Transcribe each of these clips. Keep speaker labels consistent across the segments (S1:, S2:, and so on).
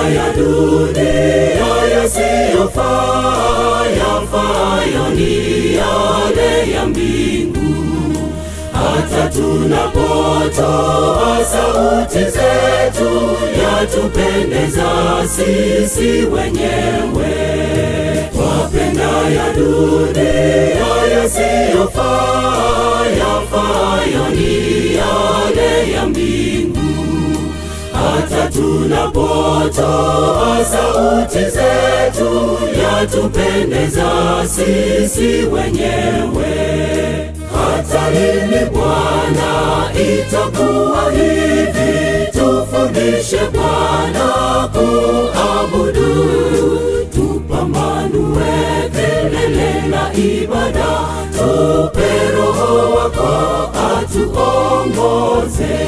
S1: ya dunia yasiyofaa, yafaayo ni yale ya mbingu. Hata tunapotoa sauti zetu, yatupendeza sisi wenyewe. Twapenda ya dunia yasiyofaa, yafaayo ni yale ya mbingu. Hata tunapotoa sauti zetu, yatupendeza sisi wenyewe. Hata lini Bwana itakuwa hivi? Tufundishe Bwana kuabudu, tupambanue kelele na ibada, tupe Roho wako atuongoze.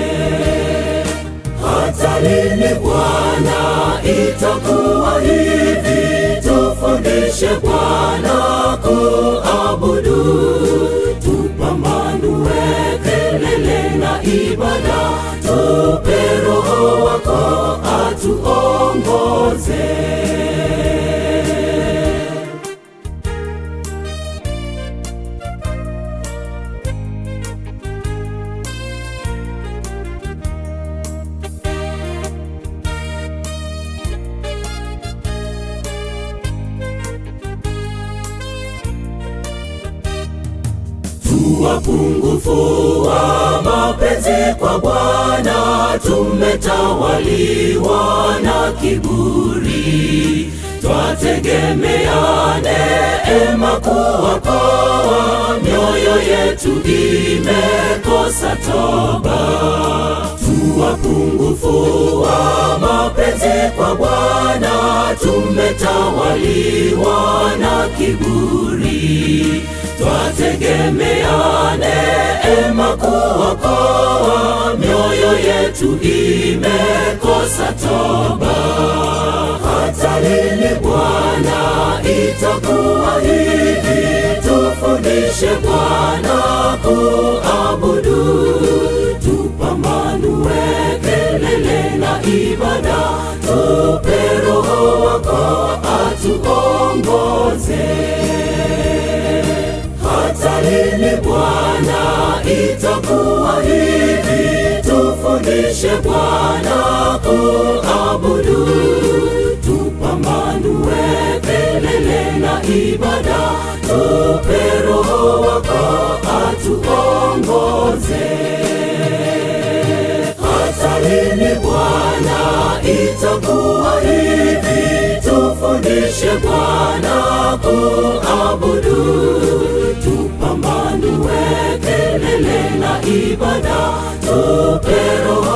S1: Hata lini Bwana itakuwa hivi? Tufundishe Bwana kuabudu, tupambanue kelele na ibada, tupe Roho wako atuongoze. Wapungufu wa mapenzi kwa Bwana, tumetawaliwa na kiburi, twategemea neema kuokoa, mioyo yetu imekosa toba. Tu wapungufu wa mapenzi kwa Bwana, tumetawaliwa na kiburi twategemea neema kuokoa, mioyo yetu imekosa toba. Hata lini Bwana itakuwa hivi? Tufundishe Bwana kuabudu, tupambanue kelele na ibada, tupe Roho wako atuongoze. Hata lini Bwana itakuwa hivi? Tufundishe Bwana kuabudu, tupambanue kelele na ibada, tupe Roho wako atuongoze. Hata lini Bwana itakuwa hivi? Tufundishe Bwana kuabudu, tupambanue kelele na ibada, tupe Roho